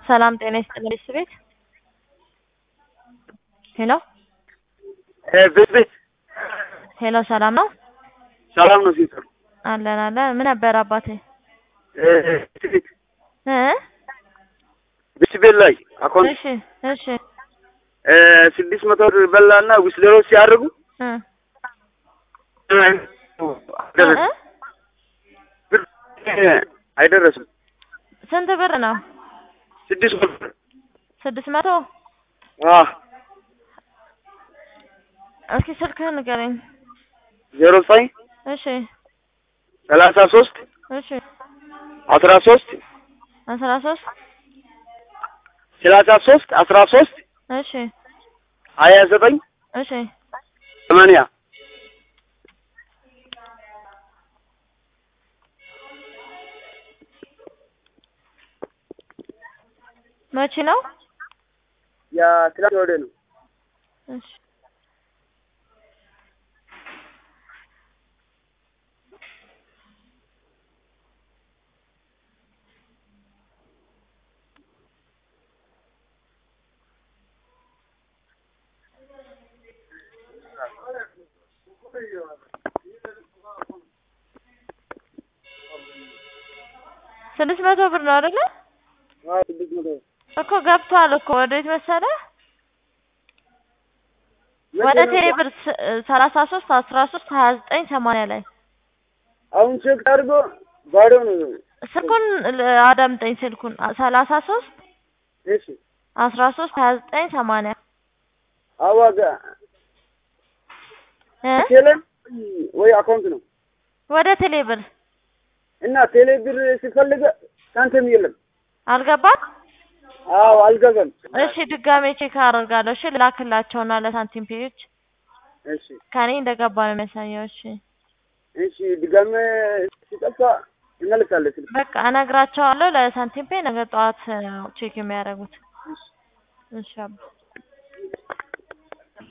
ሰላም ጤና ይስጥልኝ ቤት ሄሎ ቤት ቤት ሄሎ ሰላም ነው ሰላም ነው ሲስተር አለን አለን ምን ነበር አባቴ ቤት ቤት እ ቤት ቤት ላይ አካውንት እሺ እሺ ስድስት መቶ ብር በላና ዊስለሮ ሲያደርጉ እ አይደረስም ብር አይደረስም ስንት ብር ነው ስድስት መቶ ብር ስድስት መቶ አዎ እስኪ ስልክህን ንገረኝ ዜሮ ዘጠኝ እሺ ሰላሳ ሶስት እሺ አስራ ሶስት አስራ ሶስት ሰላሳ ሶስት አስራ ሶስት እሺ ሀያ ዘጠኝ እሺ ሰማንያ መቼ ነው ያ ትላንት ወደ ነው እሺ ስድስት መቶ ብር ነው አይደለ? አዎ ስድስት መቶ ብር እኮ ገብቷል እኮ ወዴት መሰለህ? ወደ ቴሌ ብር ሰላሳ ሶስት አስራ ሶስት ሀያ ዘጠኝ ሰማንያ ላይ አሁን ቼክ አድርጎ ባዶ ነው ስልኩን ል- አዳምጠኝ ስልኩን ሰላሳ ሶስት እሺ አስራ ሶስት ሀያ ዘጠኝ ሰማንያ አዋጋ እ ቴሌ ወይ አካውንት ነው ወደ ቴሌ ብር እና ቴሌ ብር ሲፈልግ ሳንቲም የለም አልገባም? አዎ አልገባም እሺ ድጋሜ ቼክ አደርጋለሁ። እሺ ልላክላቸውና ለሳንቲም ፔዎች እሺ ከኔ እንደገባ ነው የሚያሳየው። እሺ እሺ ድጋሜ ሲጠፋ እንመልሳለን ስልክ በቃ እነግራቸዋለሁ ለሳንቲም ፔ ነገ ጠዋት ነው ቼክ የሚያደርጉት። እሺ እሺ አባ